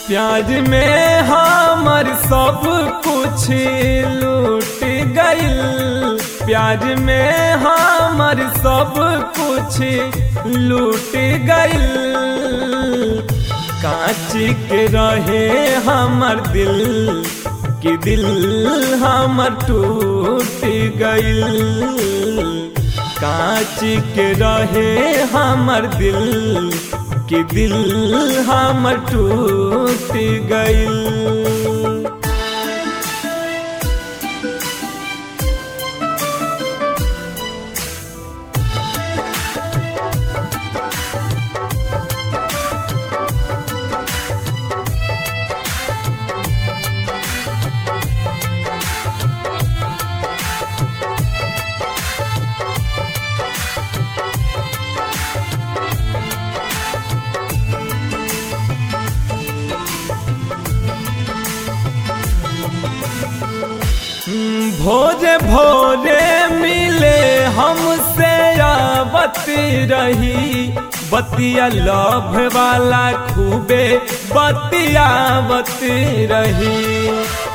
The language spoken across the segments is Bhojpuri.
प्याज में हमर सब कुछ लूट गइल प्याज में हमर सब कुछ लूट गइल कांच के रहे हमर दिल कि दिल हमर टूट गइल कांच के रहे हमर दिल कि दिल हमर टूट गइल भोरे भोरे मिले हमसे आवत रही बतिया लभ वाला खूबे बतियावत रही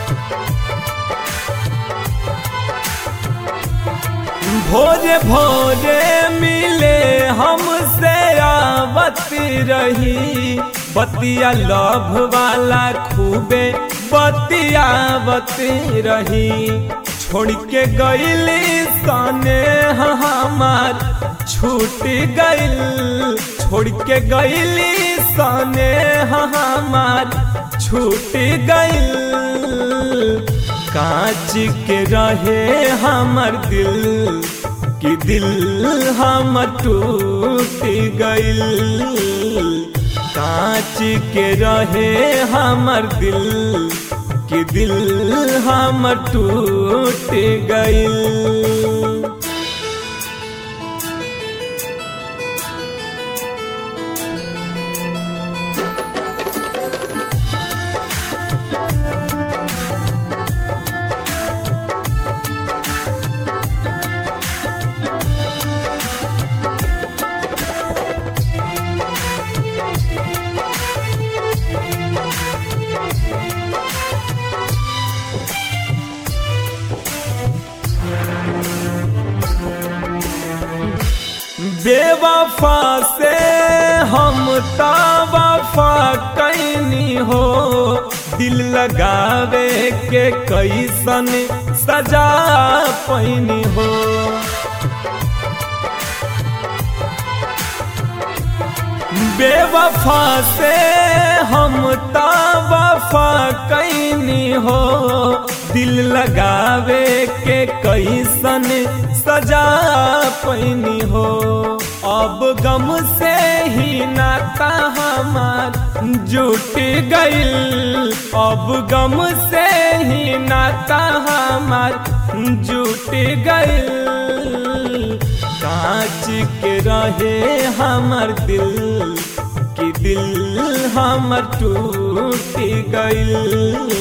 भोरे भोरे मिले हमसे आवत रही बतिया लभ वाला खूबे बतियावत रही छोड़ के गईली सने हमार छूट गइल छोड़ के गईली सने हमार छूट गइल कांच के रहे हमर दिल कि दिल हम टूट गइल कांच के रहे हमर दिल कि दिल हम टूट गइल बेवफा से हम वफा कैनी हो दिल लगावे के कैसन सजा पैनी हो बेवफा से हम वफा कैनी हो दिल लगावे के कैसन सजा पैनी हो अब गम से ही नाता हमार जुट गइल अब गम से ही नाता हमार जुट गइल कांच के रहे हमर दिल कि दिल हमर टूट गइल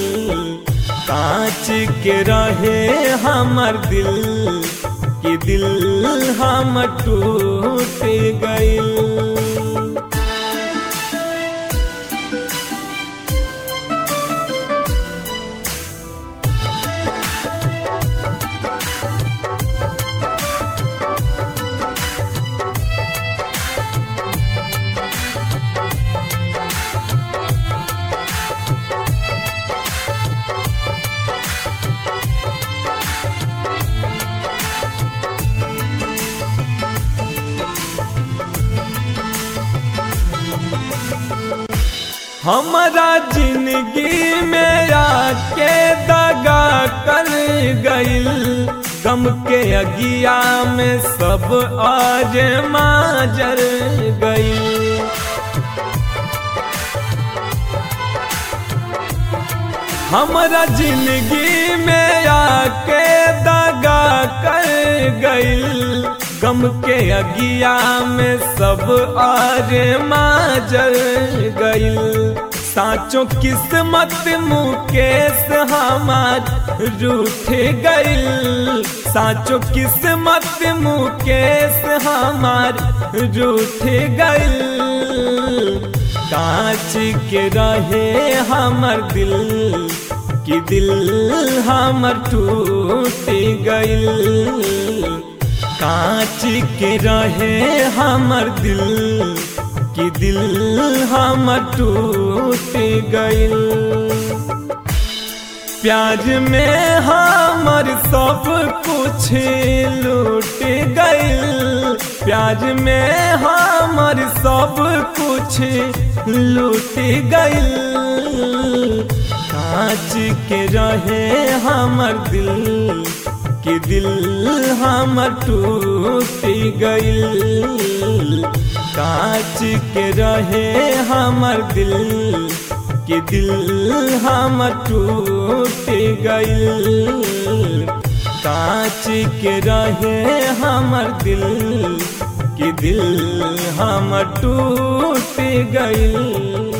कांच के रहे हमर दिल कि दिल हम टूट गइल हमारा जिंदगी में आके दगा कर गइल गम के अगिया में सब आज माजर गइल हमारा जिंदगी में आके दगा कर गइल गम के अगिया में सब आज माजर गइल साचो किस्मत मुकेश हमार रूठ गइल साचो किस्मत मुकेश हमार रूठ गइल कांच के रहे हमर दिल कि दिल हमर टूट गइल कांच के रहे हमर दिल कि दिल हमर टूट गइल प्याज में हमर सब कुछ लूट गइल प्याज में हमर सब कुछ लूट गइल कांच के रहे हमर दिल कि दिल हमर टूट गइल कांच के रहे हमर दिल कि दिल हमर टूट गइल कांच के रहे हमर दिल कि दिल हमर टूट गइल